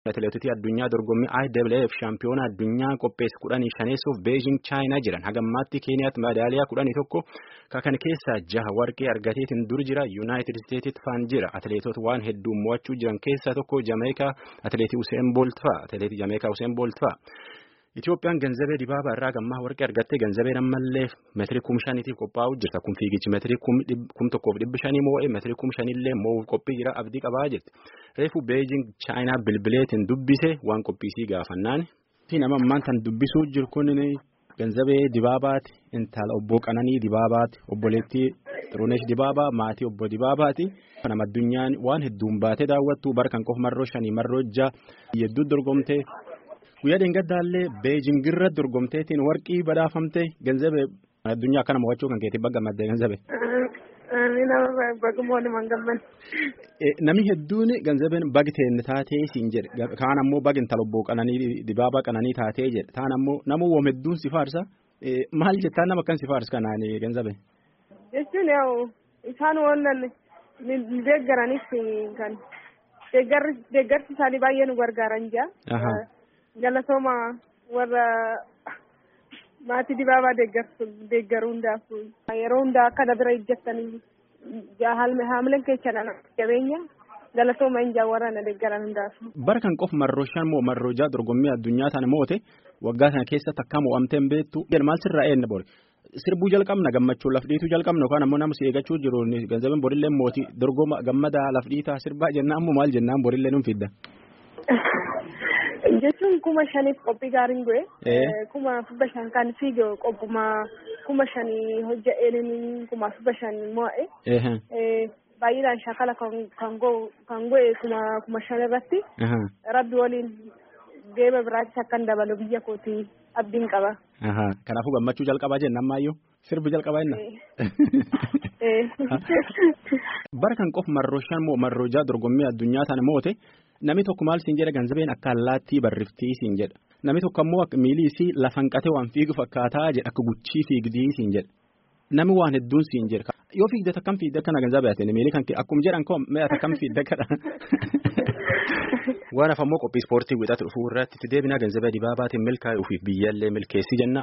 Atileetota addunyaa dorgommii IWF shaampiyoona addunyaa qopheessu kudhanii shaneessuuf Beejing Chaayinaa jiran hagammaatti Keeniyaatti madaaliyaa kudhanii tokko kan keessaa jaha warqee argateetiin dur jira Yuunaayitid Isteetsitti faan jira atileetota waan hedduu mo'achuu jiran keessaa tokko Jameekaa atileetii Useen Boolt fa'a atileetii Jameekaa Useen Boolt fa'a. Itoophiyaan ganzabee dibaabaa irraa gammaa warqee argattee ganzabeen ammallee meetirii kum shaniitiif qophaa'uu jirta kun fiigichi meetirii kum tokkoof dhibbi shanii moo'ee meetirii kum shanillee moo'uuf qophii jira abdii qabaa jirti reefu beejing chaayinaa bilbileetiin dubbise waan qophiisii gaafannaan. nama ammaan tan dubbisuu jiru kun ganzabee dibaabaati intala obbo qananii dibaabaati obboleettii xiruneesh dibaabaa maatii obbo dibaabaati. nama addunyaan waan hedduun baatee daawwattu barkan qofa marroo shanii marroo jaha hedduu dorgomtee. guyyaa dheengaddaallee beejingirra dorgomteetiin warqii badhaafamte ganzabe addunyaa akkana mo'achuu kan keetii bagga maddee ganzabe. Namni hedduun ganzabeen bagi teenne taatee siin jedhe kaan ammoo bagi intala obbo qananii dibaabaa qananii taatee jedhe taan ammoo nama woom hedduun si faarsa maal jettaan nama akkan si faarsa kanaan ganzabe. Jechuun yaa'u isaan waan deeggaranis kan deeggarsi isaanii baay'ee nu gargaaran jira. galatooma warra maatii dibaabaa deeggaruu hundaaf yeroo hundaa akka dabira ijjattanii haamileen keessa jabeenya galatooma hin warra na deeggaran hundaaf. Bara kan qofa marroo shan moo marroo jaha dorgommii addunyaa sana moote waggaa sana keessatti akka mo'amtee hin beektu maal sirraa eenna bori. Sirbuu jalqabna gammachuu lafdhiituu jalqabna yookaan ammoo nama si eeggachuu jiru ganzabeen borillee mootii dorgoma gammadaa lafdhiitaa sirbaa jennaan ammoo maal jennaan borillee nuun fidda. jechuun kuma shaniif qophii gaariin go'e. kuma fubba shan kan fiige qophuma kuma shanii hojja'een kuma fubba shan mo'e. baay'inaan shakala kan go'e kuma kuma shan irratti. rabbi waliin deema biraattis akkan dabalu biyya kootii abdiin qaba. Kanaafuu gammachuu jalqabaa jenna ammaayyuu sirbi jalqabaa jenna. Bara kan qofa marroo shan moo marroo jaha dorgommii addunyaa sana moote namni tokko maal siin jedha ganzabeen akka allaattii barriftii siin jedha namni tokko ammoo miilii isii lafan qatee waan fiigu fakkaataa jedha akka guchii fiigdii siin jedha namni waan hedduun siin jedha yoo fiigdata akkam fiigda kana ganzabee ati miilii kan akkuma jedhan koo mee ati akkam fiigda kana. Waan afammoo qophii ispoortii wixatu dhufuu irratti itti deebinaa ganzabee dibaabaatiin milkaa'ee ofiif biyyaallee milkeessii jenna